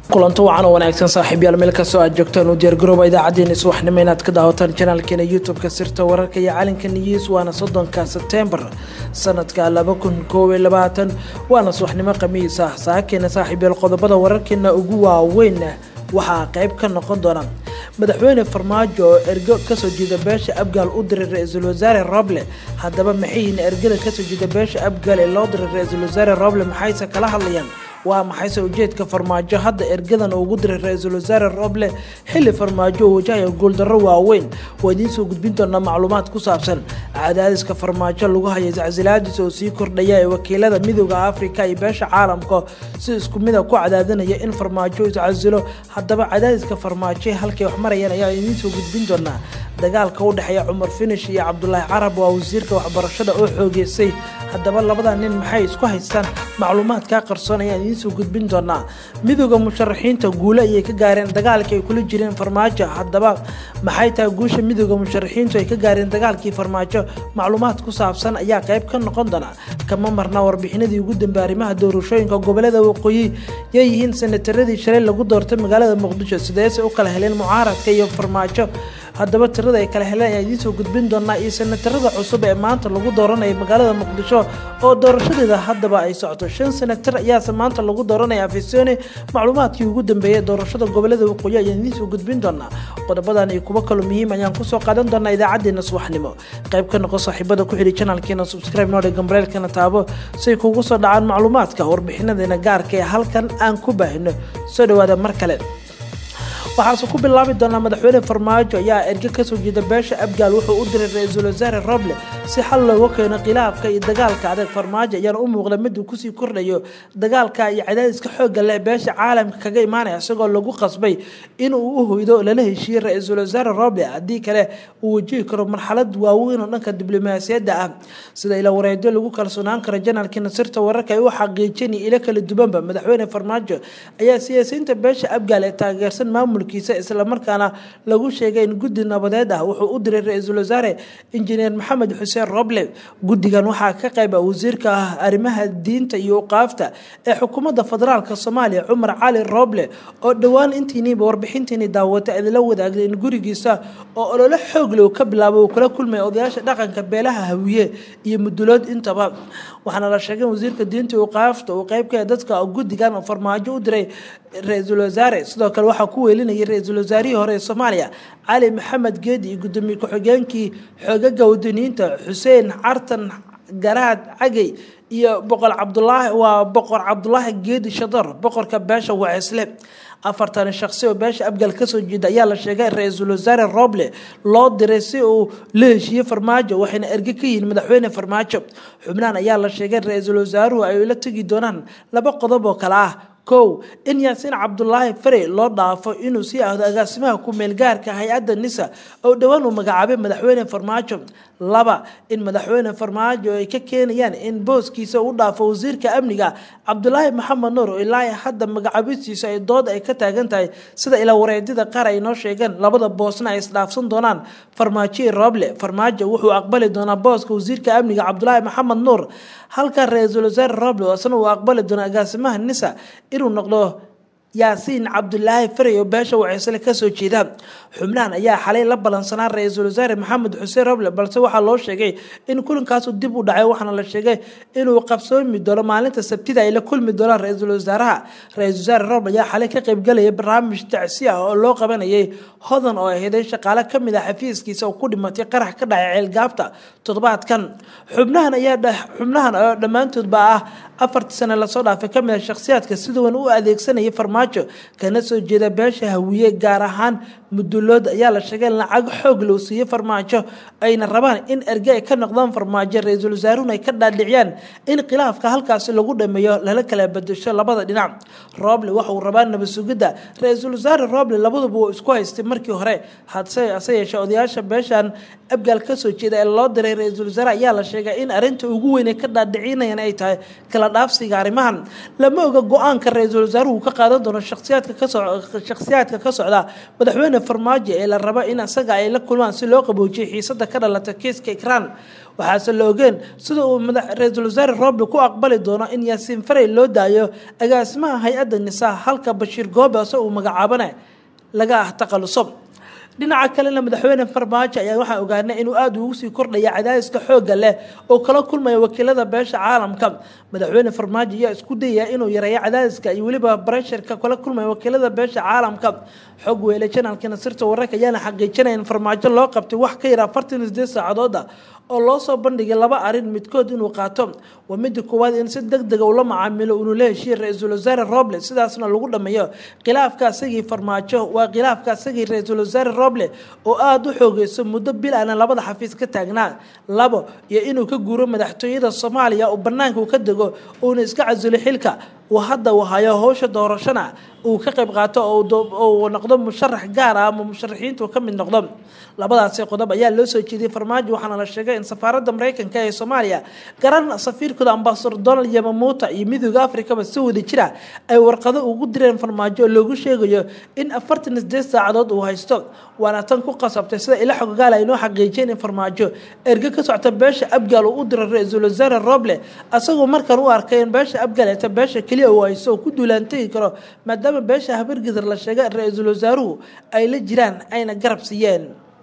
kulanto wacan oo wanaagsan saaxiibyaal meel kastoo aad joogtaan u diyaargarooba idaacaddeenna subaxnimo inaad ka daawataan janaalkeena youtube-ka sirta wararka iyo calinka news waana soddonka sebtembar sanadka laba kun koob iyo labaatan waana subaxnimo khamiis ah saakeena saaxiibyaal qodobada wararkeena ugu waaweyn waxaa qayb ka noqon doona madaxweyne farmaajo oo ergo kasoo jeeda beesha abgaal u diray ra-iisul wasaare roble haddaba maxayna ergada kasoo jeeda beesha abgaal ee loo diray ra-iisul wasaare roble maxayse kala hadlayaan waa maxayse ujeedka farmaajo hadda ergadan ugu diray ra-iisul wasaare roble xilli farmaajo oo wajahaya guuldarro waaweyn waa idiin soo gudbin doonaa macluumaad ku saabsan cadaadiska farmaajo lagu haya iscasilaadiisa oo sii kordhaya ee wakiilada midooda afrika iyo beesha caalamka si isku mida ku cadaadinaya in farmaajo iscasilo haddaba cadaadiska farmaajo halkay wax marayaan ayaa idiin soo gudbin doonaa dagaalka u dhexeeya cumar finish iyo cabdulaahi carab waa wasiirka waxbarashada oo xoogeysay haddaba labada nin maxay isku haystaan macluumaadkaa qarsoon ayaan idiin soo gudbin doonaa midooda musharaxiinta guule ayay ka gaareen dagaalkii ay kula jireen farmaajo haddaba maxay tahay guusha midooda musharaxiintu ay ka gaareen dagaalkii farmaajo macluumaad ku saabsan ayaa qayb ka noqon doona kama marna warbixinadii ugu dambe arrimaha doorashooyinka gobolada waqooyi yay yihiin sanataradii shalay lagu doortay magaalada muqdisho sideese u kala heleen mucaaradka iyo farmaajo haddaba tirada ay kala heleen ayaa idiin soo gudbin doonaa iyo sanatarada cusub ee maanta lagu dooranaya magaalada muqdisho oo doorashadeeda haddaba ay socoto shan sanatar ayaase maanta lagu dooranaya afisone macluumaadkii ugu dambeeyay doorashada gobolada waqooyi ayaan idiin soo gudbin doonaa qodobadan iyo kuwo kaloo muhiim ayaan kusoo qaadan doonaa idaacadeena subaxnimo qayb ka noqo saaxiibada ku xidhi janalkeena subscribe noodhe gambareelkana taabo say kugu soo dhacaan macluumaadka warbixinadeena gaarka ee halkan aan ku baahino soo dhawaada mar kale waxaase ku bilaabi doonaa madaxweyne farmaajo ayaa erge kasoo jeeda beesha abgaal wuxuu u diray ra-iisul wasaare roble si xal looga keeno khilaafka iyo dagaalka adag farmaajo ayaana u muuqda miduu kusii kordhayo dagaalka iyo cadaadiska xoogga leh beesha caalamka kaga imaanaya isagoo lagu qasbay inuu u hoydo lala heshiiyey ra-iisul wasaare roble haddii kale uu wajihi karo marxalad waaweyn oo dhanka diblomaasiyadda ah sida ila wareedyo lagu kalsoonaan karo janaalkii nasirta wararka ay u xaqiijin iyo ilo kala duwanba madaxweyne farmaajo ayaa siyaasiyiinta beesha abgaal ee taageersan maamul islamarkaana lagu sheegay in guddi nabadeed ah wuxuu u diray ra-iisul wasaare injineer maxamed xuseen roble guddigan waxaa ka qayba wasiirka arrimaha diinta iyo uqaafta ee xukuumadda federaalk soomaaliya cumar cali roble oo dhowaan intiiniiba warbixintiini daawata idinla wadaagday in gurigiisa oo ololo xoogle uu ka bilaabo uu kula kulmaya odayaasha dhaqanka beelaha hawiye iyo mudulood intaba waxaana la sheegay in wasiirka diinta iyo uqaafta uu qeybka dadka guddigan farmaajo u diray ra-iisul wasaare sidoo kale waxaa ku weelinayay ra-iisul wasaarihii hore ee soomaaliya cali maxamed geedi iyo gudoomiye ku-xigeenkii xoogaga wadaniyiinta xuseen cartan garaad cagey iyo boqor cabdulaahi waa boqor cabdulaahi geedi shadar boqorka beesha wacisle afartan shaqsi oo beesha abgal kasoo jeeda ayaa la sheegay ra-iisul wasaare roble loo diray si uu la heshiiyey farmaajo waxayna erge ka yihiin madaxweyne farmaajo xubnahan ayaa la sheegay ra-iisul wasaaruhu ay la tegi doonaan laba qodob oo kale ah kow in yaasiin cabdulaahi fare loo dhaafo inuu sii ahdo agaasimaha ku-meelgaarka hay-adda nisa oo dhowaan uu magacaabay madaxweyne farmaajo laba in madaxweyne farmaajo ay ka keenayaan in booskiisa u dhaafo wasiirka amniga cabdulaahi maxamed nuur oo ilaa hadda magacaabistiisa ay dood ay ka taagan tahay sida ilaa wareedyada qaar ay noo sheegeen labada boosna ay isdhaafsan doonaan farmaajo roble farmaajo wuxuu aqbali doonaa booska wasiirka amniga cabdulaahi maxamed nuur halka ra-iisul wasaare roble isna uu aqbali doono agaasimaha nisa inuu noqdo yaasiin cabdulaahi faray oo beesha wacisle kasoo jeeda xubnahan ayaa xalay la balansanaa ra-iisul wasaare maxamed xuseen roble balse waxaa loo sheegay in kulankaasu dib u dhacay waxaana la sheegay inuu qabsoomi doono maalinta sabtida ay la kulmi doonaan ra-iisul wasaaraha ra-iisul wasaare roble ayaa xalay ka qaybgalaya barnaamij tacsi ah oo loo qabanayay hodan oo aheeday shaqaale kamid ah xafiiskiisa oo ku dhimatay qarax ka dhacay ceelgaabta toddobaadkan xubnahan ayaa xubnahan oo dhammaantoodba ah afartii sane lasoo dhaafay kamid ah shakhsiyaadka sida weyn u adeegsanayay farmaajo kana soo jeeda beesha hawiye gaar ahaan mudulood ayaa la sheegay lacag xoog loo siiyey farmaajo ayna rabaan in erge ay ka noqdaan farmaajo ra-iisul wasaaruhuna ay ka dhaadhiciyaan in khilaafka halkaasi lagu dhameeyo lala kala bedesho labada dhinac roble waxa uu rabaa nabad sugidda ra-iisul wasaare roble labaduba uu isku haystay markii hore hase yeeshee odayaasha beeshan abgaal kasoo jeeda ee loo diray ra-iisul wasaare ayaa la sheegay in arrinta ugu weyn ee ka dhaadhicinayaan ay tahay kala kala dhaafsiga arrimahan lama oga go-aanka ra-iisul wasaaruhu ka qaadan doono shakhsiyaadka ka socda madaxweyne farmaajo ee la rabo in isaga ay la kulmaan si loo qaboojiyo xiisada ka dhalata kiiska ikraan waxaase la ogeen sida uu ra-iisul wasaare roble ku aqbali doono in yaasiin farey loo daayo agaasimaha hay-adda nisaa halka bashiir goobe se uu magacaabana laga ah taqaluso dhinaca kalena madaxweyne farmaajo ayaa waxaa ogaanay inuu aada ugu sii kordhaya cadaadiska xoogga leh oo kala kulmaya wakiilada beesha caalamka madaxweyne farmaajo ayaa isku dayaya inuu yareeyo cadaadiska iyo weliba baresharka kala kulmaya wakiilada beesha caalamka xog weyle janaalkana sirta wararka ayaana xaqiijinaya in farmaajo loo qabtay wax ka yar afartan iyo sideed saacadooda oo loo soo bandhigay laba arin midkood inuu qaato waa midda koowaad in si deg dega ula macaamilo inuu la heshiiye ra-iisul wasaare roble sidaasna lagu dhameeyo khilaafka asagii farmaajo waa khilaafka asagii ra-iisul wasaare roble oo aada u xoogeyso muddo bil aana labada xafiis ka taagnaa labo iyo inuu ka guuro madaxtooyada soomaaliya oo banaanka uu ka dego uuna iska casulo xilka uu hadda uu hayo howsha doorashana uu ka qayb qaato oo noqdo musharax gaar ah ama musharaxiintu ka mid noqdo labadaasi qodob ayaa loo soo jeediyey farmaajo waxaana la sheegay in safaaradda mareykanka ee soomaaliya garan safiirkooda ambasador donald yamamuuta iyo midooda afrikaba si wada jira ay warqado ugu direen farmaajo oo loogu sheegayo in afartan iyo sideed saacadood uu haysto waana tan ku qasabtay sida ila xogogaal ay noo xaqiijiyeen in farmaajo erge ka socta beesha abgaal uu u diro ra-iisul wasaare roble asagoo markan u arkay in beesha abgaal eeta beesha keliya uu haysto oo ku duulaantegi karo maadaama beesha habargidar la sheegay ra-iisul wasaaruhu ay la jiraan ayna garab siiyeen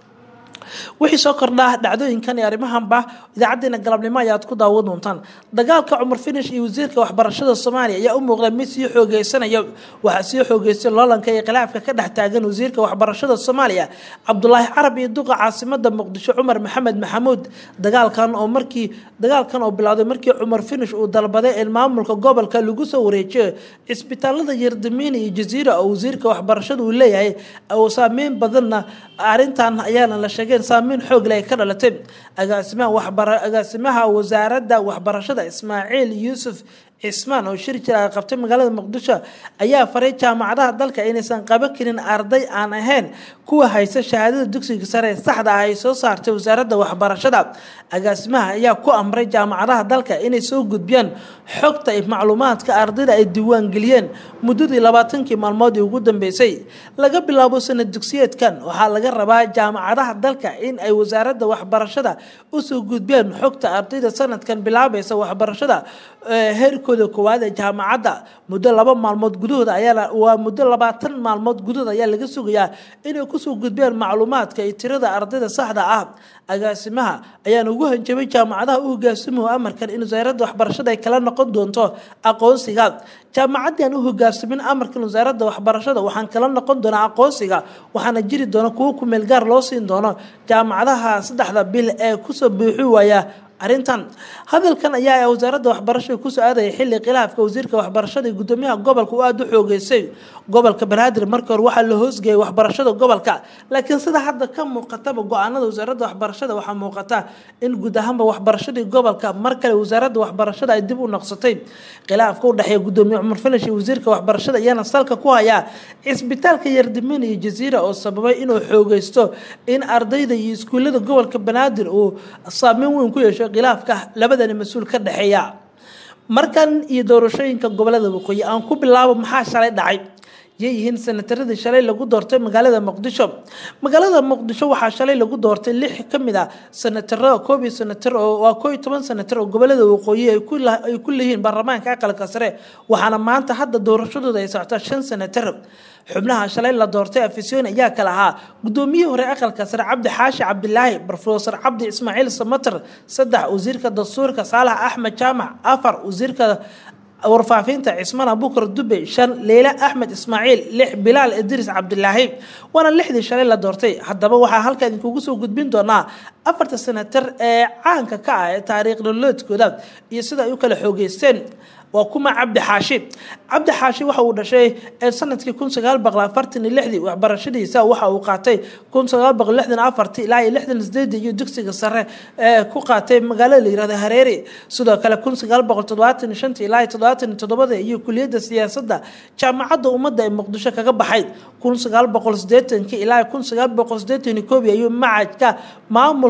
wixii soo kordhaa dhacdooyinkan iyo arrimahanba idaacadeena galabnimo ayaad ku daawo doontaan dagaalka cumar finish iyo wasiirka waxbarashada soomaaliya ayaa u muuqda mid sii xoogeysanaya waxaa sii xoogeystay loolanka iyo khilaafka ka dhex taagan wasiirka waxbarashada soomaaliya cabdulaahi carab iyo duqa caasimada muqdisho cumar maxamed maxamuud dagaalkan oo markii dagaalkan oo bilowday markii cumar finish uu dalbaday in maamulka gobolka lagu soo wareejiyo cisbitaalada yardamiina iyo jaziira oo wasiirka waxbarashada uu leeyahay oo saameyn badanna arrintan ayaana la sheegay saameyn xoog leh ka dhalatay agaasimaha waxbara agaasimaha wasaaradda waxbarashada ismaaciil yuusuf cismaan oo shir jira qabtay magaalada muqdisho ayaa faray jaamacadaha dalka inaysan qaban karin arday aan ahayn kuwa haysta shahaadada dugsiga sare ee saxda ah ay soo saartay wasaaradda waxbarashada agaasimaha ayaa ku amray jaamacadaha dalka inay soo gudbiyaan xogta iyo macluumaadka ardayda ay diiwaangeliyeen muddadii labaatankii maalmood ee ugu dambeysay laga bilaabo sanad dugsiyeedkan waxaa laga rabaa jaamacadaha dalka in ay wasaaradda waxbarashada usoo gudbiyaan xogta ardayda sanadkan bilaabaysa waxbarashada heerkooda koowaad ee jaamacadda muddo laba maalmood gudahooda ayaa waa muddo labaatan maalmood gudahood ayaa laga sugayaa inay kusoo gudbiyaan macluumaadka iyo tirada ardayda saxda ah agaasimaha ayaana ugu hanjabay jaamacadaha u hogaasimahu amarkan in wasaaradda waxbarashada ay kala noqon doonto aqoonsiga jaamacaddii aan u hogaansamin amarkan wasaaradda waxbarashada waxaan kala noqon doonaa aqoonsiga waxaana jiri doona kuwo kumeel gaar loo siin doono jaamacadaha saddexda bil ee kusoo buuxi waaya arrintan hadalkan ayaa wasaaradda waxbarashada kusoo aadaya xilli khilaafka wasiirka waxbarashada iyo gudoomiyaha gobolka uu aada u xoogeysay gobolka banaadir markii hore waxaa la hoosgeeyay waxbarashada gobolka laakiin sida hadda ka muuqataba go-aanada wasaaradda waxbarashada waxaa muuqata in guud ahaanba waxbarashadii gobolka mar kale wasaaradda waxbarashada ay dib u noqsatay khilaafka u dhexeeya gudoomiye cumar finish iyo wasiirka waxbarashada ayaana salka ku hayaa cisbitaalka yardimin iyo jaziira oo sababay inuu xoogeysto in ardayda iyo iskuullada gobolka banaadir uu saameyn weyn ku yeesho khilaafka labadani mas-uul ka dhexeeya markan iyo doorashooyinka gobolada waqooyi aan ku bilaabo maxaa shalay dhacay yay yihiin sanataradii shalay lagu doortay magaalada muqdisho magaalada muqdisho waxaa shalay lagu doortay lix ka mid a sanataro koob iyo sanatar oo waa koo iyo toban sanatar oo gobolada waqooyi ay ku leeyihiin baarlamaanka aqalka sare waxaana maanta hadda doorashadooda ay socotaa shan sanatar xubnaha shalay la doortay afisyoon ayaa kala ahaa gudoomiyihii hore aqalka sare cabdi xaashi cabdilaahi rofesor cabdi ismaaciil samater saddex wasiirka dastuurka saalax axmed jaamac afar wasiirka warfaafinta cismaan abukar dube shan leyle axmed ismaaciil lix bilaal idriis cabdilaahi waana lixdii shalay la doortay haddaba waxaa halkaa idinkugu soo gudbin doonaa afarta sanatar ee caanka ka ah ee taariikh nololeedkooda iyo sida ay u kala xoogeysteen waa kuma cabdi xaashi cabdi xaashi waxa uu dhashay sanadkii kun sagaal boqol afartan iyo lixdii waxbarashadiisa waxa uu qaatay kun sagaal boqol lixdan afartii ilaa iyo lixdan sideedii iyo dugsiga sare ee ku qaatay magaalada la yirahdo hareeri sidoo kale kun sagaal boqol toddobaatan iyo shantii ilaa iyo toddobaatan iyo toddobada iyo kuliyadda siyaasadda jaamacadda ummadda ee muqdisho kaga baxay kun sagaal boqol sideetankii ilaa kun sagaal boqol sideetan iyo koob ayuu macadka maamulka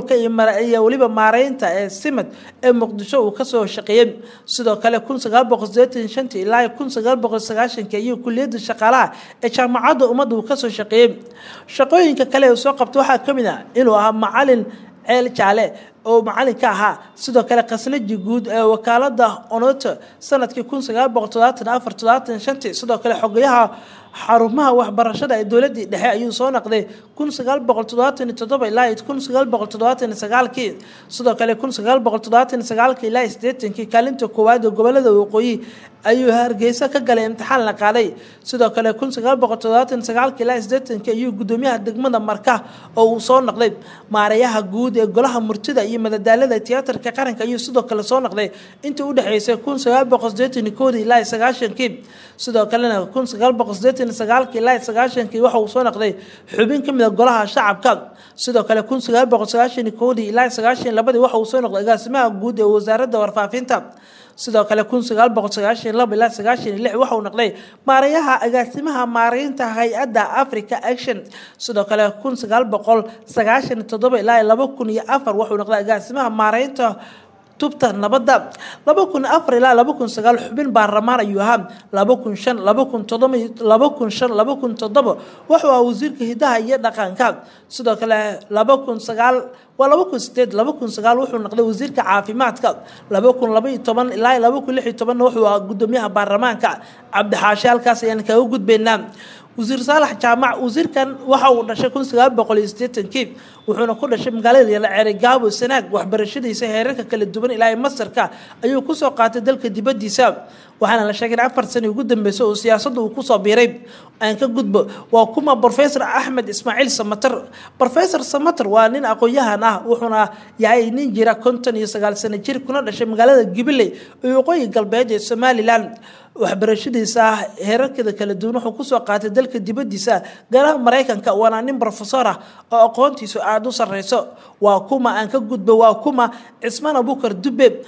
maamulka iyo weliba maareynta ee simad ee muqdisho uu kasoo shaqeeyey sidoo kale kun sagaal boqol sideetan shantii ilaa kun sagaal boqol sagaashankii ayuu kuliyadda shaqaalaha ee jaamacadda ummadda uu kasoo shaqeeyey shaqooyinka kale uu soo qabtay waxaa ka mid ah inuu ahaa macalin ceel jaale oo macalin ka ahaa sidoo kale khasnaji guud ee wakaalada onoto sanadkii kun sagaal boqol todobaatan afar todobaatan shantii sidoo kale xogayaha xarumaha waxbarashada ee dowladii dhexe ayuu soo naqday kun sagaal boqol toddobaatan iyo toddoba ilaa kun sagaal boqol toddobaatan iyo sagaalkii sidoo kale kun sagaal boqol toddobaatan iyo sagaalkii ilaa siddeetankii kaalinta koowaad ee gobolada waqooyi ayuu hargeysa ka galay imtixaan la qaaday sidoo kale kun sagaal boqol toddobaatan iyo sagaalkii ilaa siddeetankii ayuu gudoomiyaha degmada marka oo uu soo naqday maareeyaha guud ee golaha murtida iyo madadaalada tiyaatarka qaranka ayuu sidoo kale soo naqday intii u dhexeysay kun sagaal boqol siddeetan iyo koodii ilaa sagaashankii sidoo kalena kun sagaal boqol siddeetan sagaalkii ilaa sagaashankii waxa uu soo naqday xubin ka mid a golaha shacabka sidoo kale kun sagaal boqol sagaashan koodii ilaa sagaashan labadii waxa uu soo noqday agaasimaha guud ee wasaaradda warfaafinta sidoo kale kun sagaal boqol sagaashan laba ilaa sagaashan lix waxa uu noqday maareeyaha agaasimaha maareynta hay-adda africa action sidoo kale kun sagaal boqol sagaashan toddoba ilaa laba kun iyo afar waxauu noqday agaasimaha maareynta tubta nabadda laba kun afar ilaa laba kun sagaal xubin baarlamaan ayuu ahaa laba kun shan laba kun todoba laba kun shan laba kun toddoba wuxuu ahaa wasiirka hidaha iyo dhaqanka sidoo kale laba kun sagaal waa laba kun sideed laba kun sagaal wuxuu noqday wasiirka caafimaadka laba kun laba iyo toban ilaa laba kun lix iyo tobanna wuxuu ahaa gudoomiyaha baarlamaanka cabdixaashi halkaas ayaan kaga gudbaynaa wasiir saalax jaamac wasiirkan waxa uu dhashay kun sagaal boqol iyo siddeetankii wuxuuna ku dhashay magaalada yala ceerigaabo sanaag waxbarashadiisa heerarka kala duwan ilaa masarka ayuu kusoo qaatay dalka dibadiisa waxaana la sheegay in afar sani ugu dambeysay oo siyaasadda uu kusoo biiray aan ka gudbo waa kuma professor axmed ismaaciil samater professor samater waa nin aqoon-yahan ah wuxuuna yahay nin jira konton iyo sagaal sano jir kuna dhashay magaalada gibiley ee waqooyi galbeed ee somalilan waxbarashadiisa heerarkeeda kala duwan wuxuu kusoo qaatay dalka dibadiisa gaaraha maraykanka waana nin brofesor ah oo aqoontiisu aada u sareyso waa kuma aan ka gudbo waa kuma cismaan abukar dube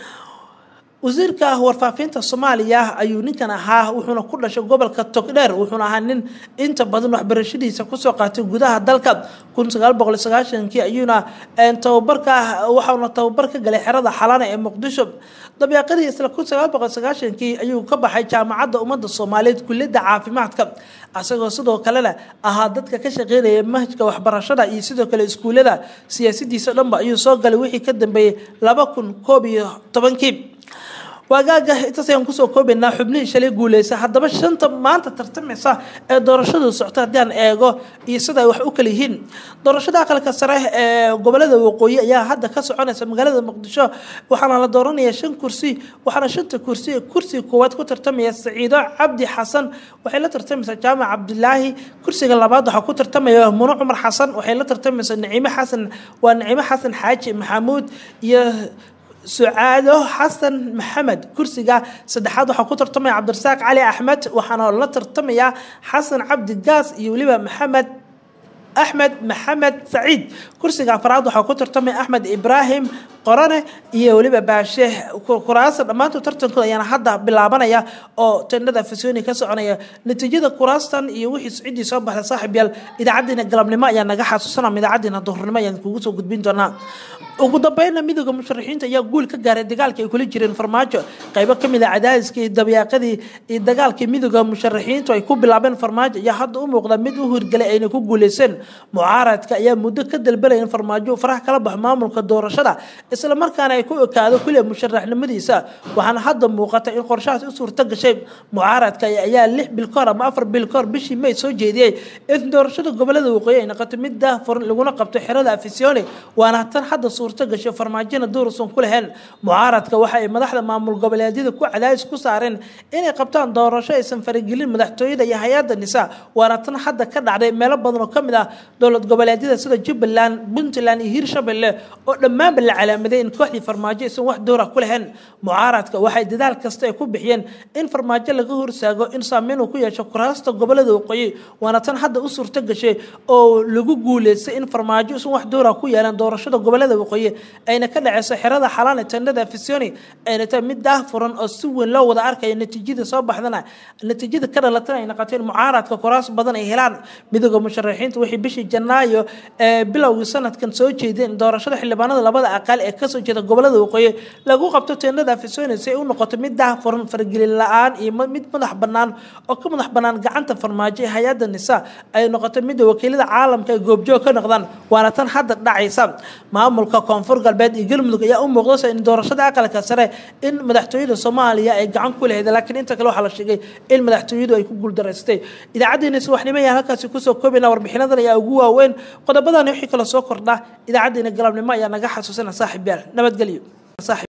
wasiirka warfaafinta soomaaliya ayuu ninkan ahaa wuxuuna ku dhashay gobolka togdheer wuxuuna ahaa nin inta badan waxbarashadiisa kusoo qaatay gudaha dalka kun sagaal boqol sagaashankii ayuuna tababarka waxauna tababar ka galay xerada xalana ee muqdisho dabeeqadii isla kun sagaal boqol sagaashankii ayuu ka baxay jaamacadda ummadda soomaaliyeed kulliyadda caafimaadka asagoo sidoo kalena ahaa dadka ka shaqeynaya manhajka waxbarashada iyo sidoo kale iskuullada siyaasadiisa dhanba ayuu soo galay wixii ka dambeeyey laba kun koob iyo tobankii waagaaga intaas ayaan kusoo koobaynaa xubnihii shalay guuleysa haddaba shanta maanta tartamaysa ee doorashadu socto haddii aan eego iyo sida ay wax u kala yihiin doorashada aqalka sare ee gobolada waqooyi ayaa hadda ka soconaysa magaalada muqdisho waxaana la dooranaya shan kursi waxaana shanta kursi kursi koowaad ku tartamaya saciido cabdi xasan waxay la tartamaysaa jaamac cabdilaahi kursiga labaad waxaa ku tartamaya muno cumar xasan waxay la tartamaysaa naciime xasan waa naciime xasan xaaji maxamuud iyo sucaado xasan maxamed kursiga saddexaad waxaa ku tartamaya cabdirasaaq cali axmed waxaana la tartamaya xasan cabdi gaas iyo weliba maxamed axmed maxamed saciid kursiga afraad waxaa ku tartamaya axmed ibraahim qorane iyo weliba baashe kuraasta dhammaantood tartankooda ayaana hadda bilaabanaya oo tendhada fasoni ka soconaya natiijada kuraastan iyo wixii siciddii soo baxday saaxiib yaal idaacaddiina galabnimo ayaa naga xasuusanama idaacaddiina duhurnimo ayaan kugu soo gudbin doonaa ugu dambeynna midooda musharaxiinta ayaa guul ka gaaray dagaalka ay kula jireen farmaajo qaybo ka mid a cadaadiskii dabyaaqadii iyo dagaalkii midooda musharaxiintu ay ku bilaabeen farmaajo ayaa hadda u muuqda mid u hirgelay ayna ku guuleyseen mucaaradka ayaa muddo ka dalbanaya in farmaajo faraha kala baxo maamulka doorashada isla markaana ay ku ekaado kuliya musharaxnimadiisa waxaana hadda muuqata in qorshahaas u suurto gashay mucaaradka ayaa lix bil kahor ama afar bil kahor bishii may soo jeediyey in doorashada gobolada waqooyi ay noqoto mid daahfuran laguna qabto xerada afisione waana tan hadda suurto gashay farmaajona dowrson ku lahayn mucaaradka waxa ay madaxda maamul goboleedyada ku cadaadis ku saareen inay qabtaan doorasho aysan faragelin madaxtooyada iyo hay-adda nisa waana tan hadda ka dhacday meelo badan oo kamid ah dowlad goboleedyada sida jubbaland puntland iyo hiirshabelle oo dhammaanba la calaam calaamaday in kooxdii farmaajo aysan wax doora ku lahayn mucaaradka waxay dadaal kasta ay ku bixiyeen in farmaajo laga horsaago in saameyn uu ku yeesho kuraasta gobolada waqooyi waana tan hadda u suurto gashay oo lagu guuleystay in farmaajo isan wax doora ku yeelan doorashada gobolada waqooyi ayna ka dhaceyso xerada xalaan ee tendhada fisioni ayna tahay mid daah furan oo si weyn loo wada arkayo natiijada soo baxdana natiijada ka dhalatana ay noqoteen mucaaradka kuraas badan ay helaan midooda musharaxiinta wixii bishii janaayo ee bilowgii sanadkan soo jeedeen doorashada xildhibaanada labada aqal ee kasoo jeeda gobolada waqooyi lagu qabto tendhada fisioni si ay u noqoto mid daah furan fargelin la-aan iyo mid madax bannaan oo ka madax bannaan gacanta farmaajo ee hay-adda nisa ay noqoto midda wakiilada caalamka ay goobjoog ka noqdaan waana tan hadda dhacaysa maamulka koonfur galbeed iyo galmudug ayaa u muuqdasa in doorashada aqalka sare in madaxtooyada soomaaliya ay gacan ku lahayd laakiin inta kale waxaa la sheegay in madaxtooyadu ay ku guuldaraystay idaacaddeenna subaxnimo ayaan halkaasi kusoo koobina warbixinadan ayaa ugu waaweyn qodobadan wixii kale soo kordha idaacaddeenna galabnimo ayaa naga xasuusina saaxiib yaal nabadgelyo